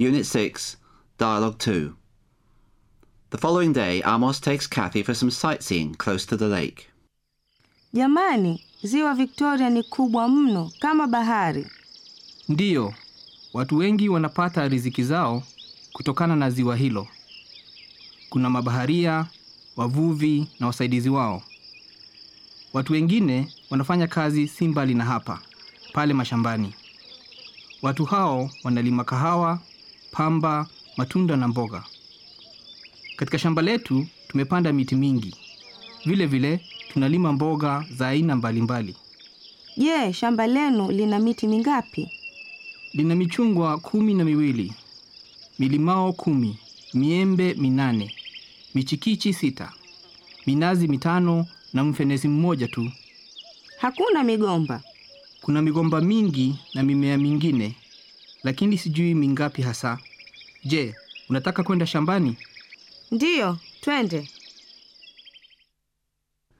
Unit 6, Dialogue 2. The following day, Amos takes Kathy for some sightseeing close to the lake. Jamani, ziwa Victoria ni kubwa mno kama bahari. Ndiyo, watu wengi wanapata riziki zao kutokana na ziwa hilo. Kuna mabaharia, wavuvi na wasaidizi wao. Watu wengine wanafanya kazi si mbali na hapa, pale mashambani. Watu hao wanalima kahawa, pamba, matunda na mboga. Katika shamba letu tumepanda miti mingi. Vile vile tunalima mboga za aina mbalimbali. Je, shamba lenu lina miti mingapi? lina michungwa kumi na miwili, milimao kumi, miembe minane, michikichi sita, minazi mitano na mfenesi mmoja tu. Hakuna migomba. Kuna migomba mingi na mimea mingine, lakini sijui mingapi hasa. Je, unataka kwenda shambani? Ndiyo, twende.